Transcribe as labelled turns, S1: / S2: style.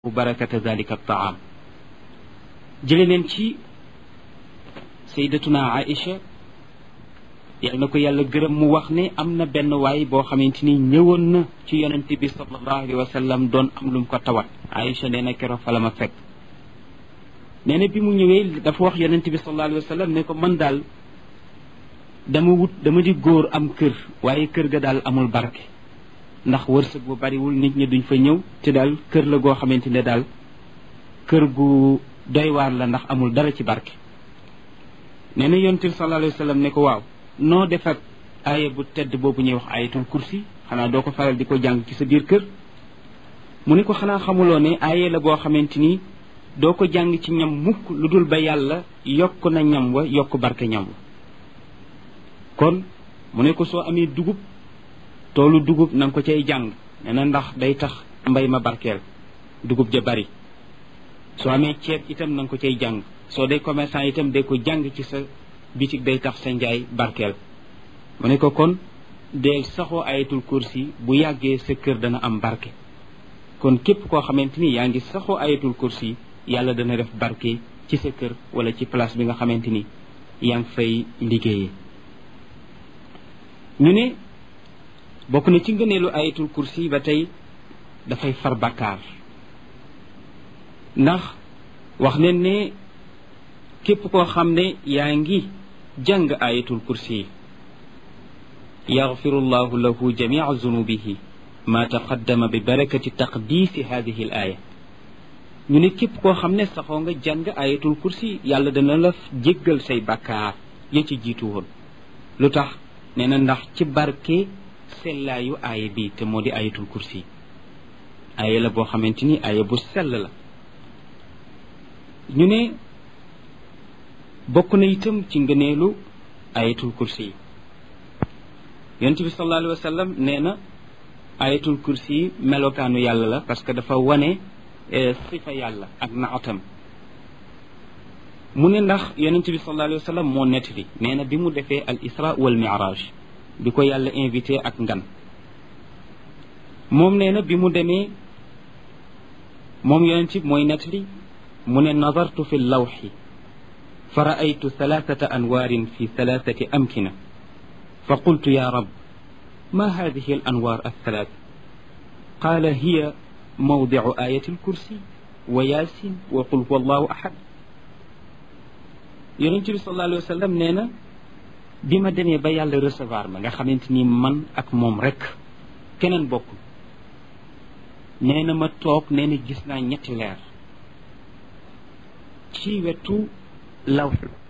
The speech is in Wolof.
S1: barakata dalika taam jële neen ci saydatuna aïcha yal na ko yàlla gërëm mu wax ne am na benn waay boo xamante ni ñëwoon na ci yonent bi sallallahu alayhi wa sallam doon am lu mu ko tawat aïcha nee na keroog fa la ma fekk nee na bi mu ñëwee dafa wax yonent bi sallallahu alayhi wa sallam ne ko man daal dama wut dama di góor am kër waaye kër ga daal amul barke ndax wërsëg bu bariwul nit ñi duñ fa ñëw te daal kër la goo xamante ne daal kër gu doy waar la ndax amul dara ci barke nee na yonent bi sallallahu alayhi wa sallam ne ko waaw noo defat aaya bu tedd boobu ñuy wax ayatul kursi xanaa doo ko faral di ko jàng ci sa biir kër mu ne ko xanaa xamuloo ne aaya la boo xamante ni doo ko jàng ci ñam mukk lu dul ba yàlla yokk na ñam wa yokk barke ñam wa kon mu ne ko soo amee dugub toolu dugub na nga ko cay jàng nee na ndax day tax mbay ma barkeel dugub ja bari soo amee ceeb itam na nga ko cay jàng soo dee commerçant itam day ko jàng ci sa bitig day tax sa njaay barkeel mu ne ko kon deel saxoo ayatul kursi bu yàggee sa kër dana am barke kon képp koo xamante ni yaa ngi saxoo ayatul kursi yàlla dana def barke ci sa kër wala ci place bi nga xamante ni yaa ngi fay liggéeyee ñu ne bokk na ci ngëneelu ayatul kursi ba tey dafay far bakkaar ndax wax nañ ne képp koo xam ne yaa ngi jàng ayatul kursi yaxfiru llahu lahu jamia zunubihi ma taqaddama bi barakati taqdisi hadihi al aya ñu ne képp koo xam ne saxoo nga jàng ayatul kursi yàlla dana la jéggal say bakkaar ya ci jiitu woon lu tax nee na ndax ci barke sellaayu aaya bi te moo di ayatul kursi aaya la boo xamante ni aaya bu sell la ñu ne bokk na itam ci ngëneelu ayatul kursi yi yonent bi sallallahu alayhi wa sallam nee na ayatul kursi yi melokaanu yàlla la parce que dafa wane sifa yàlla ak naatam mu ne ndax yonent bi sallallahu alayhi wa sallam moo nettali nee na bi mu defee al isra wal mi'raj bi ko yàlla invité ak ngan moom nee na bi mu demee moom yonent bi mooy nettali mu ne nazartu fi lawxi fa raaytu thalathata anwaarin fi thalathati amkina fa qultu ya rab ma hadihi al anwaar althalat qaala hiya mawdicu ayati alkursi wa yaasin wa qul huwa allahu ahad yonent bi sallallahu alayhi wa sallam nee na bi ma demee ba yàlla recevoir ma nga xamante ni man ak moom rek keneen bokkul nee na ma toog nee na gis naa ñetti leer ci wetu lawx